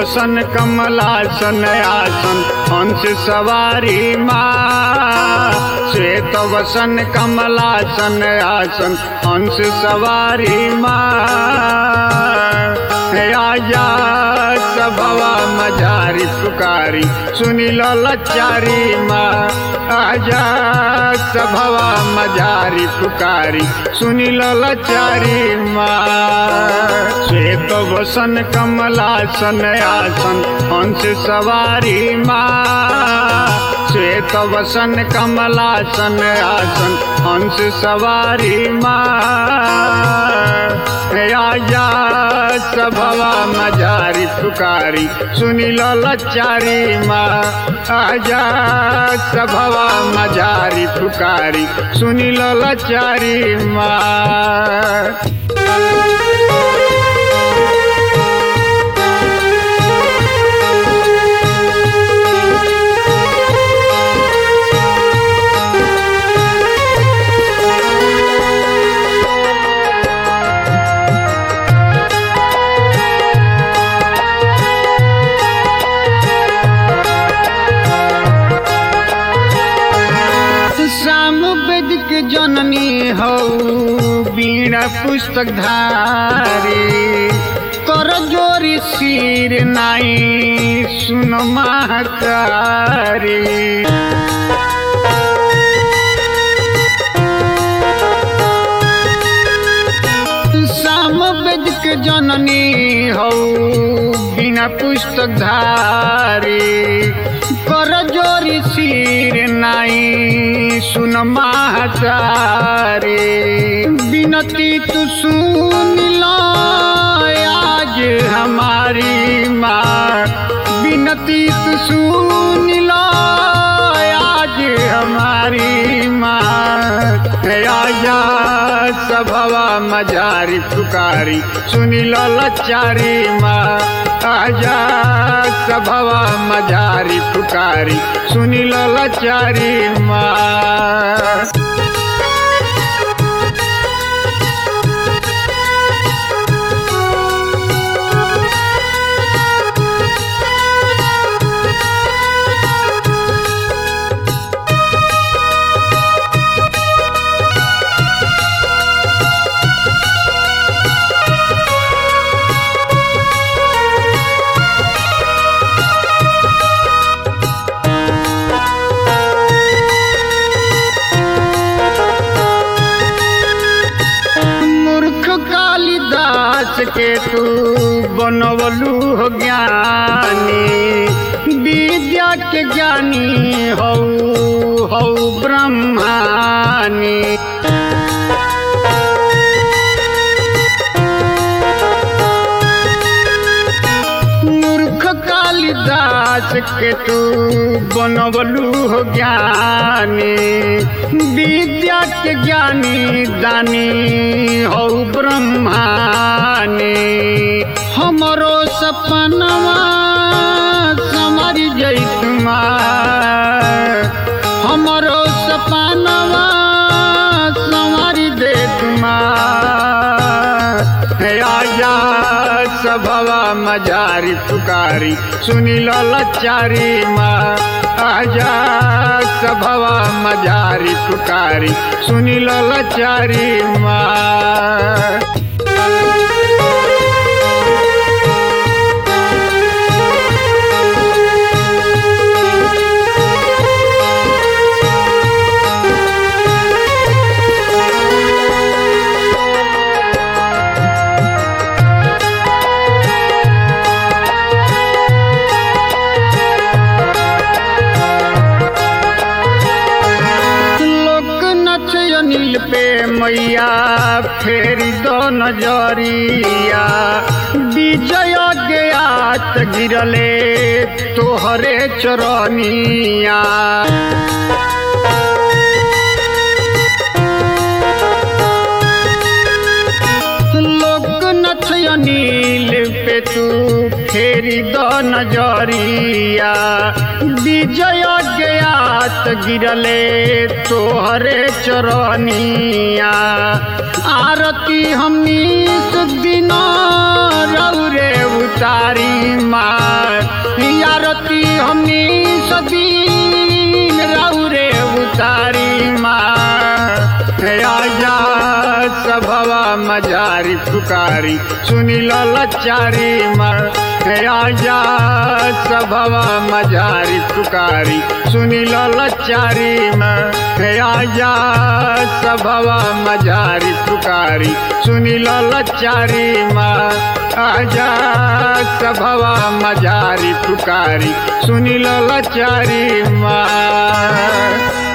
वसन कमलासन आसन हंस सवारी माँ श्वेत वसन कमलासन आसन हंस सवारी माँ आया सभवा मजारी पुकारी सुनी लचारी माँ आजा सभवा मजारी पुकारी सुनी लचारी माँ श्वेत वसन कमलासन आसन हंस सवारी माँ श्वेत वसन कमलासन आसन हंस सवारी माँ आया सभवा मजारी पुकारी सुनी लचारी माँ आजा सभवा मजारी पुकारी सुनी लचारी माँ श्याम वेदिक जननी हौ बीणा पुस्तक धारी कर जोरी सिर नाई सुन महकारी श्याम वेदिक जननी हौ बिना पुस्तक धारी कर जोरी सिर नाई सुन महाचारे बिनती तू सुन लो आज हमारी माँ बिनती तू सुन लो आज हमारी माँ आया सभवा मजारी पुकारी सुनी लचारी माँ आजा सभवा मजारी पुकारी सुनी लचारी माँ मूर्ख कालिदास के तू बनवलू हो ज्ञानी विद्या के ज्ञानी हौ हौ ब्रह्मानी मूर्ख कालिदास के तू बनवलू हो ज्ञानी विद्या के ज्ञानी दानी हो ब्रह्मानी हमरो सपनवा समर जैतमा हमरो सपनवा संवर देतमा आया सभवा मजारी पुकारी सुनी लचारी माँ आजा सभवा मजारी पुकारी सुनी लचारी माँ लोक नच अनिल पे मैया फेरी दो नजरिया विजय ज्ञात गिरले तोहरे चरनिया लोक नच अनिल पे तू फेरी दो नजरिया विजय गया जात गिरले तोहरे चरनिया आरती हमनी सुदिन रौरे उतारी मार आरती हमनी सदीन रौरे उतारी मार आजा सभवा मजारी पुकारी सुनी लचारी मार आजा सभवा मजारी पुकारी सुनी लचारी में आजा सभवा मजारी पुकारी सुनी लचारी में आजा सभवा मजारी पुकारी सुनी लचारी माँ